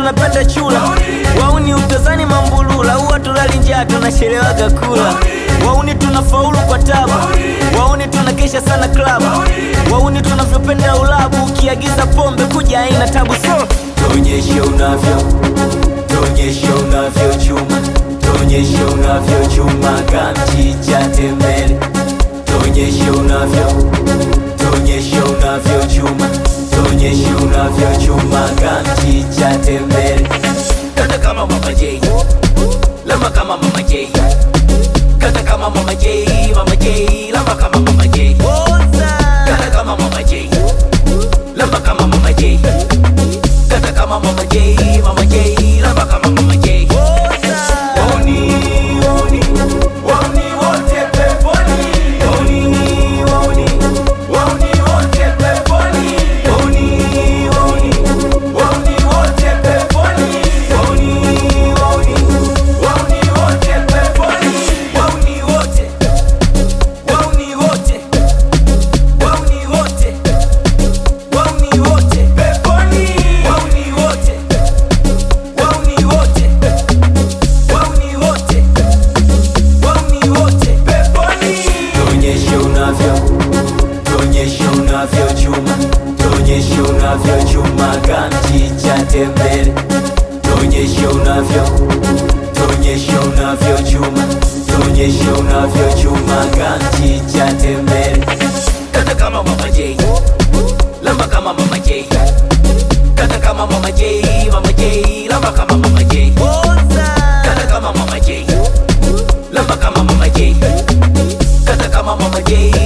tunapenda chula wauni utazani mambulula huwa tulali njaa tunachelewaga kula wauni tunafaulu kwa tabu wauni tunakesha sana klabu wauni tunavyopenda ulabu ukiagiza pombe kuja aina tabu so Tuonyeshe unavyo, tuonyeshe unavyo chuma, tuonyeshe unavyo chuma kamchicha tembele. Tuonyeshe unavyo, tuonyeshe unavyo chuma, tuonyeshe unavyo chuma kamchicha tembele. Kata kama mama J, lamba kama mama J, kata kama mama J, mama J, lamba kama mama J, kata kama mama J, lamba kama mama J. Kata kama mama J, mama J, lamba kama mama J. Wauni, wauni, wauni wote peponi. Wauni, wauni, wauni wote peponi. Wauni, wauni, wauni wote peponi. Wauni, wauni, wauni wote peponi. Wauni wote, wauni wote, wauni wote, wauni wote peponi. Wauni wote, wauni wote, wauni wote, wauni wote peponi. Tuonyeshe unavyo, tuonyeshe unavyo chuma, tuonyeshe unavyo chuma kamchicha tembele. Tuonyeshe unavyo, tuonyeshe unavyo chuma, tuonyeshe unavyo chuma kamchicha tembele. Kata kama mama J, lamba kama mama J, kata kama mama J, mama J, lamba kama mama J, kata kama mama J, lamba kama mama J, kata kama mama J,